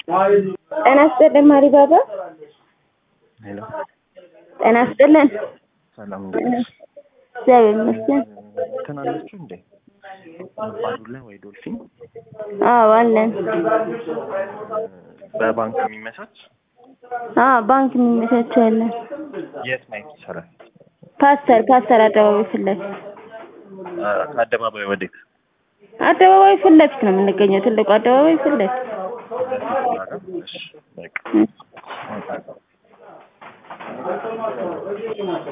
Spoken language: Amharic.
ጤና ይስጥልን ማሪ ባባ። ሄሎ ጤና ይስጥልን። ሰላም እንዴት ነሽ? እግዚአብሔር ይመስገን። እንትን አላችሁ እንዴ ባዱላ ወይ ዶልፊን አዎ አለን። በባንክ የሚመቻች አዎ ባንክ የሚመቻቸው አለን። የት ማየት ይቻላል? ፓስተር ፓስተር አደባባይ ፊት ለፊት አ፣ ከአደባባይ ወዴት? አደባባይ ፊት ለፊት ነው የምንገኘው። ትልቁ አደባባይ ፊት ለፊት እሺ፣ በቃ እሺ። እመጣለሁ።